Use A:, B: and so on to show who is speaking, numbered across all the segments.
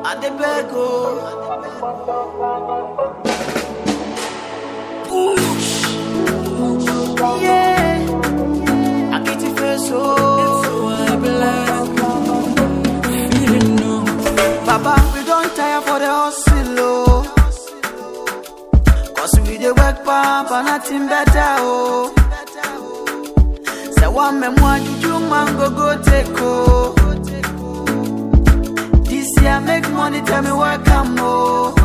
A: I dey beg oh. Yeah, I get it first oh. Baba, we don't tire for the hustle oh. Cause we dey work pump and nothing better oh. Say one me more juju man go go take oh. This year make money tell me where come oh.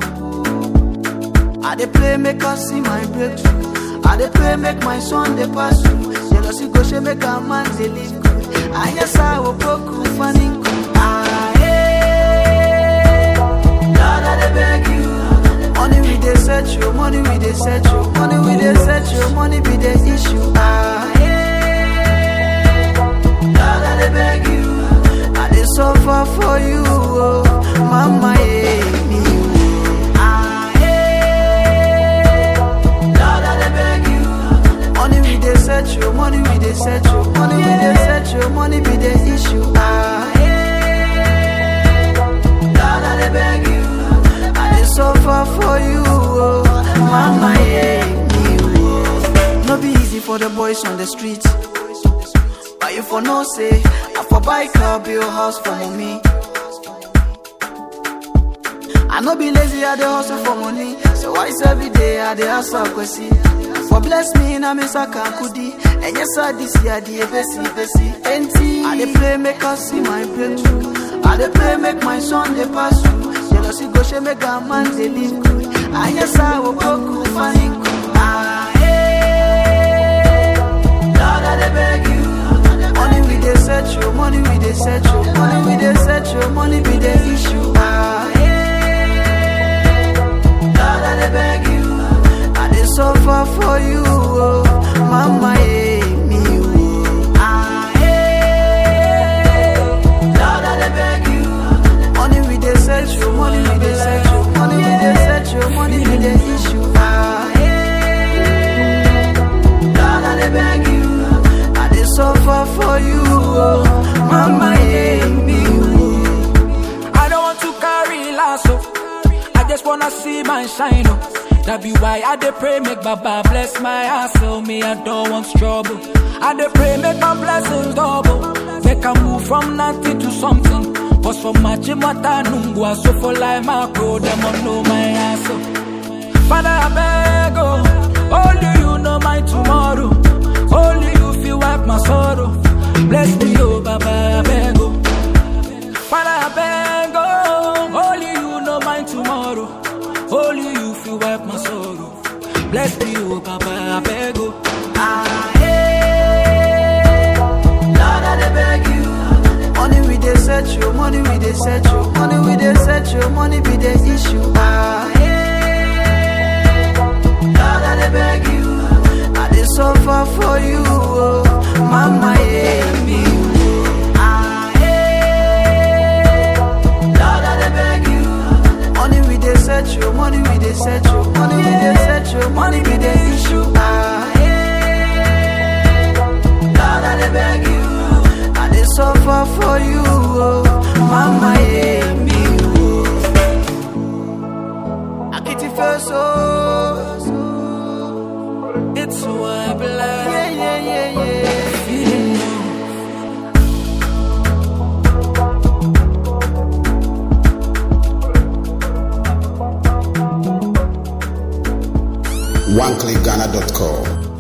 A: I dey play make us see my breakthrough. I dey pray make my son dey pass through. Jealousy go she make a man dey live good. I yes I will broke funny. Ah hey, Lord I dey beg you. Money we dey search you, money we dey search you, money we dey search you, money be the issue. Ah hey, Lord I dey beg you. I dey suffer for you, oh, mama yeah me. oh. Ah hey, Lord I dey beg you. Money we dey search you, money we dey search you, money we dey search you, money be the issue. Ah hey, Lord I dey beg you. I dey suffer for you, oh, mama yeah me. oh. No be easy for the boys on the street. But you for no say, I for buy car, build house for mommy. I no be lazy, I dey hustle for money. So why is every day I dey hustle kwesi? For bless me, na me saka kudi. And yes, I this year the besi besi. Enti, I dey pray make us see my breakthrough. I dey pray make my son dey pass through. Jealousy go she make a man dey live good. Ah yes, I will go cool funny. Ah hey, Lord I dey beg you. Money we dey search you, money we dey search you, money we dey search you, money be the issue. Ah hey, Lord I dey beg you. I dey suffer for you, oh, mama yeah me oh. Ah hey, Lord I dey beg you. Money we dey search you, money we dey search you, money we dey search you, money be the issue. Ah hey, Lord I dey beg you. I dey suffer for you, oh, mama yeah me oh.
B: I don't want to carry lasso. I just wanna see my shine. Oh. That be why I dey pray make Baba bless my hustle. Me I don't want trouble. I dey pray make my blessings double. Make I move from nothing to something. Cause for my chimata nungwa so for like my pro them on know my hustle. Father I beg oh, only you know my tomorrow. Only you feel wipe my sorrow. Bless me oh Baba I beg oh. Father, I beg, oh, only you know my tomorrow. Only you feel wipe my sorrow. Bless me, oh, Papa, I beg, oh.
A: Ah, hey, Lord, I dey beg you. Money we dey search you, money we dey search you, money we dey search you, money be the issue. Ah, hey, Lord, I dey beg you. I dey suffer for you, oh, mama, yeah, me. oh. Ah, hey, Lord, I dey beg you. Money we dey search you, money we dey search you, money we dey search you, money be the issue. Ah, hey, Lord, I dey beg you. I dey suffer for you, oh, mama, yeah, me. oh. I get it first, oh.
B: It's so I believe.
A: Yeah, yeah, yeah, yeah.
B: Feeling low.
C: OneClickGhana.com.